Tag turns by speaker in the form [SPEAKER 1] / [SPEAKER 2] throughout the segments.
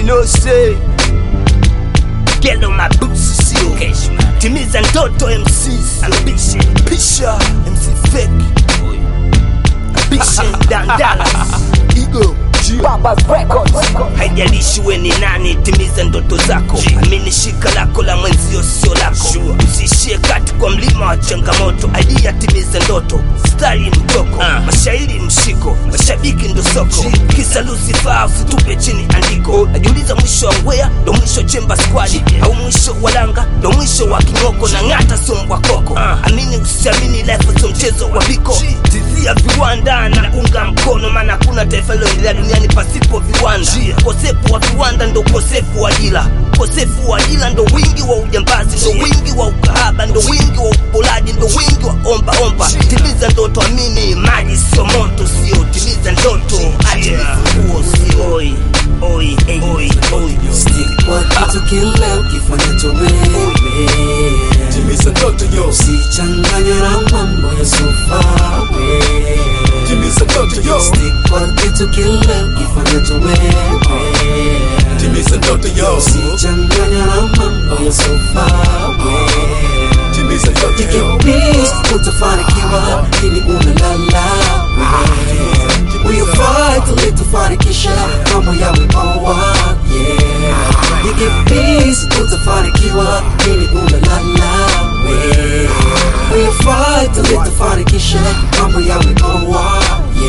[SPEAKER 1] know say Get on my boots sio Timiza ndoto MCs Ambition Pisha MC fake Ambition Dandalas Ego haijalishi we ni nani timiza ndoto zako amini shika lako la mwenzio sio lako usiishie kati kwa mlima wa changamoto aidia timiza ndoto stari mtoko mashairi mshiko mashabiki ndo soko kisa lusifaa usitupe chini andiko najiuliza mwisho wa ngwea ndo mwisho chemba squadi au mwisho wa langa ndo mwisho wa kingoko na ng'ata sombwa koko amini usiamini life sio mchezo wa biko tizia viwanda na unga mkono maana hakuna taifa liloendelea duniani pasipo viwanda ukosefu wa viwanda ndo ukosefu wa ajira ukosefu wa ajira ndo wingi wa ujambazi ndo wingi wa ukahaba ndo wingi wa upolaji ndo wingi wa omba omba timiza ndoto amini maji sio moto sio timiza ndoto acha vifunguo sio oi oi ey, oi oi
[SPEAKER 2] Stick kwa kitu kile ukifanyacho wewe
[SPEAKER 3] Timiza ndoto yo,
[SPEAKER 2] Usichanganye na mambo ya sofa we
[SPEAKER 3] timiza ndoto yo,
[SPEAKER 2] Stick kwa kitu kile ukifanyacho wewe
[SPEAKER 3] timiza ndoto yo,
[SPEAKER 2] Usichanganye na mambo ya sofa we
[SPEAKER 3] timiza ndoto yo.
[SPEAKER 2] Peace, utafanikiwa ili unalala we Will you fight ili tufanikisha mambo yawe poa yeah You get peace, utafanikiwa ili unalala we Will you fight ili tufanikisha mambo yawe poa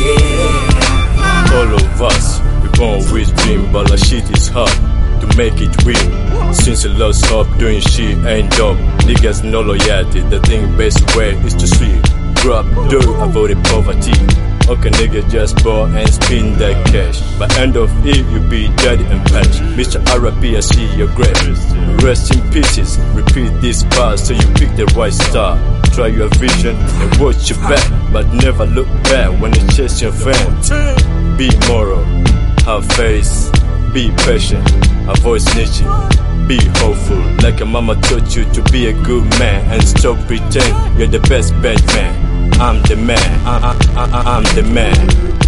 [SPEAKER 2] yeah
[SPEAKER 4] All of us, we born with dream, but our shit is hard to make it real. Since you lost hope, doing shit ain't dope. Niggas no loyalty, the thing best way is to sleep. Grow up, do avoid poverty. Okay, nigga, just ball and spin that cash. By end of it, you be dead and patch. Mr. RP, I see your grave. Rest in pieces. Repeat this part so you pick the right star. Try your vision and watch your back, but never look back when you chase your fame. Be moral, have faith, be patient, avoid snitching, be hopeful. Like a mama taught you to be a good man and stop pretend you're the best bad man. I'm the man, I, I, I, I'm the man,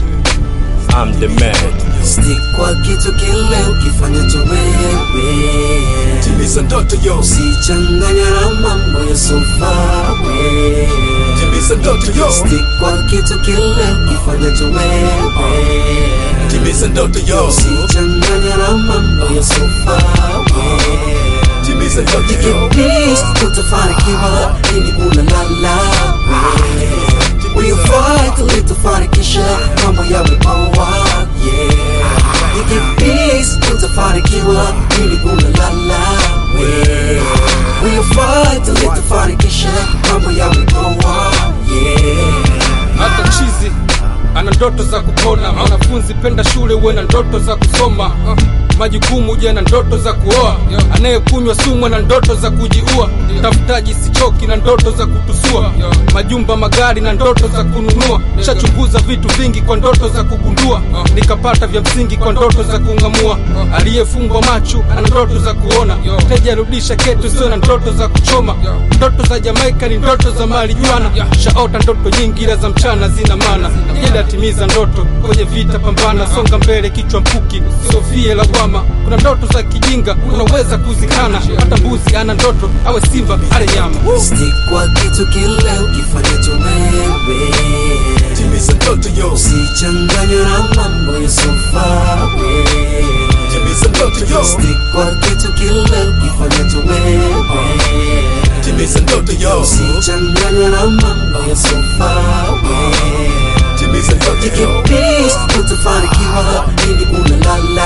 [SPEAKER 4] I'm the man.
[SPEAKER 2] Stick kwa kitu kile ukifanyacho wewe
[SPEAKER 3] Timiza ndoto yo,
[SPEAKER 2] Usichanganye na mambo ya sofa we
[SPEAKER 3] timiza ndoto yo,
[SPEAKER 2] Stick kwa kitu kile ukifanyacho wewe
[SPEAKER 3] timiza ndoto yo,
[SPEAKER 2] Usichanganye na mambo ya sofa we
[SPEAKER 3] timiza ndoto yo.
[SPEAKER 2] Peace, utafanikiwa ili unalala we Will you fight ili tufanikisha mambo yawe poa yeah You get peace, utafanikiwa ili unalala we Will you fight ili tufanikisha mambo yawe poa yeah
[SPEAKER 5] hata chizi ana ndoto za kupona mwanafunzi penda shule uwe na ndoto za kusoma uh, majukumu je na ndoto za kuoa anayekunywa sumu na ndoto za kujiua tafutaji sichoki na ndoto za kutusua majumba magari na ndoto za kununua shachunguza vitu vingi kwa ndoto za kugundua nikapata vya msingi kwa ndoto za kung'amua aliyefungwa macho ana ndoto za kuona teja rudisha ketu sio na ndoto za kuchoma ndoto za jamaika ni ndoto za marijuana shaota ndoto nyingi ila za mchana zina maana ili atimiza ndoto kwenye vita pambana songa mbele kichwa mpuki sofie lawama kuna ndoto za kijinga unaweza kuzikana hata mbuzi ana ndoto awe simba ale nyama
[SPEAKER 2] Stick kwa kitu kile ukifanyacho wewe
[SPEAKER 3] Timiza ndoto yo,
[SPEAKER 2] Usichanganye na mambo ya sofa we
[SPEAKER 3] timiza ndoto yo,
[SPEAKER 2] Stick kwa kitu kile ukifanyacho wewe
[SPEAKER 3] timiza ndoto yo,
[SPEAKER 2] Usichanganye na mambo ya sofa we
[SPEAKER 3] timiza ndoto yo.
[SPEAKER 2] Peace, utafanikiwa ili unalala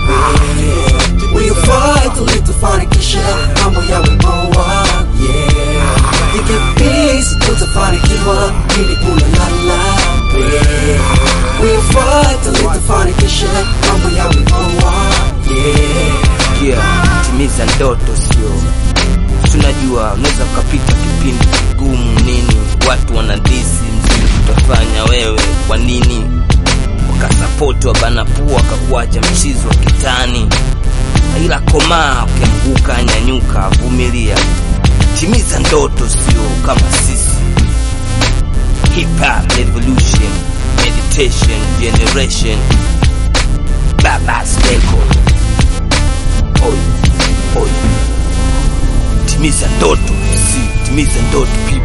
[SPEAKER 2] we Will you fight ili tufanikisha mambo yawe poa yeah You get peace, utafanikiwa ili unalala we Will you fight ili tufanikisha mambo yawe poa yeah
[SPEAKER 1] yeah, timiza ndoto sio tunajua unaweza ukapita kipindi kigumu nini watu wanadisi mziki utafanya wewe kwa nini wakasapoti wabanapua wakakuacha mchizi wa kitani ila komaa ukianguka nyanyuka vumilia timiza ndoto sio kama sisi hip hop revolution meditation generation babas record timiza ndoto, si timiza ndoto please.